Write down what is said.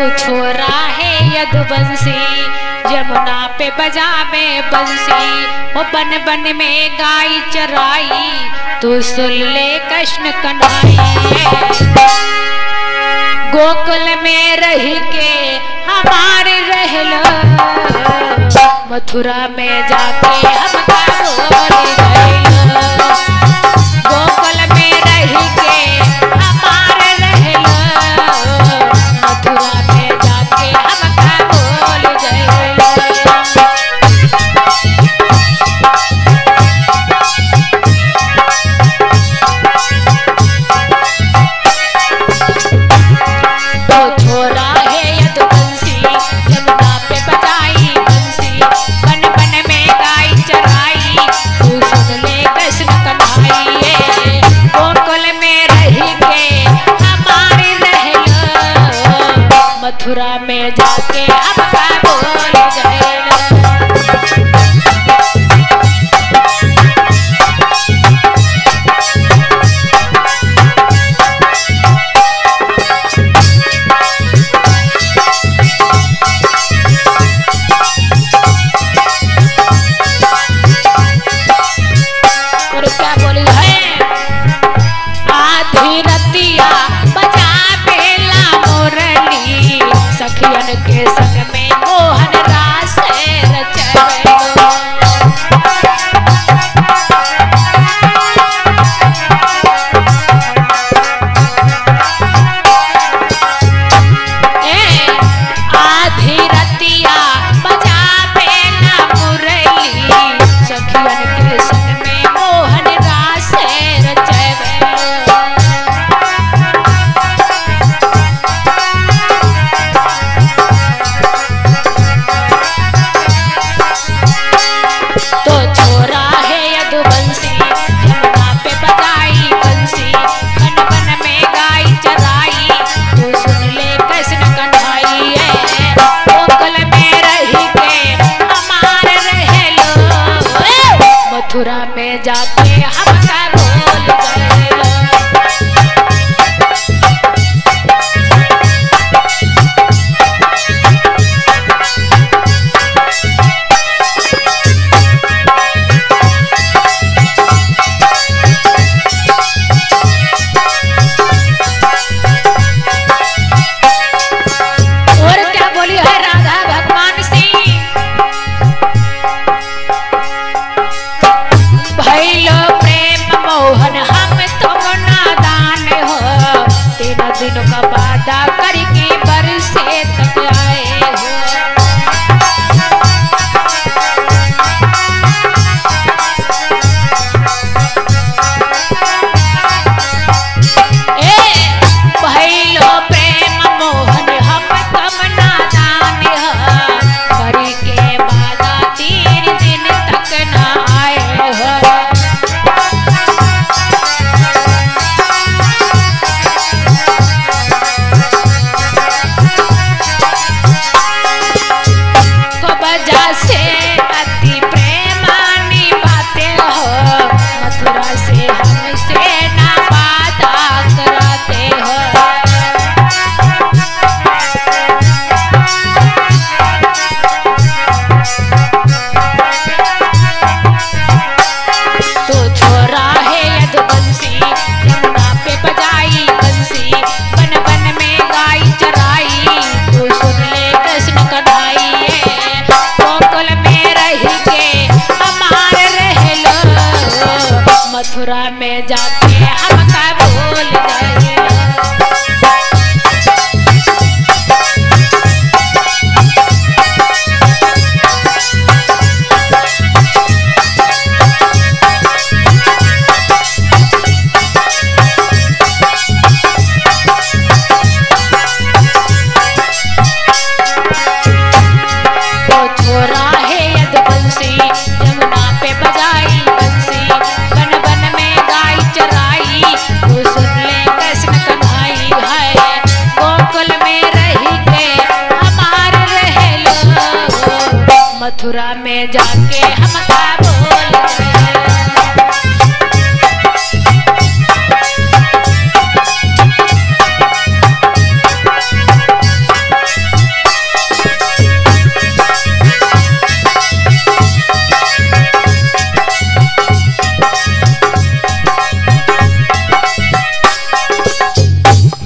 छोरा है यदुवंशी यमुना पे बजा में बंसी वो बन बन में गाय चराई तू सुन ले कृष्ण कन्हैया गोकुल में रह के हमारे रहलो मथुरा में जाके हम बोल गइलो गोकुल में रह के हमारे रहलो मथुरा में जाके हम बोल गइलो तो छोरा है यदुवंशी यमुना पे बजाई बंसी बन बन में गाय चराई तू सुन ले कृष्ण कन्हैया गोकुल में रह के हमारे रहलो मथुरा में जाके अब का बोल गइलो और क्या बोली है आधी रतिया बजा बेला मोरली सखियन के संग में मोहन रास रचवेलो ए आधी रतिया बजा बेला मुरली सखियन के संग में मोहन रास रचवेलो तो छोरा है यदुवंशी यमुना पे बजाई बंसी बन बन में गाय चराई तू सुन ले कृष्ण कन्हैया गोकुल में रह के हमारे रहलो मथुरा में जाके हम का बोल गइलो और क्या बोली है राधा भगवान सिंह भैलो प्रेम मोहन हम तुम नादान हो तीन दिन का वादा करके बरसे तक आए हो ए भैलो प्रेम मोहन हम कम नादान ह करी के वादा तीन दिन तक न आए हो को बजा से अति प्रेमानी बातें हो मथुरा से हमसे ना वादा कराते हो तो छोरा है यदुवंशी यमुना पे बजाई बंसी बन बन में गाय चराई तू सुन ले कृष्ण कन्हैया गोकुल में रह के हमारे रहलो मथुरा में जाके हम का बोल गइलो तो छोरा है यदुवंशी यमुना पे बजाई बंसी बन बन में गाय चराई तू सुन ले कृष्ण कन्हई है गोकुल में रह के हमारे रहलो मथुरा में जाके हम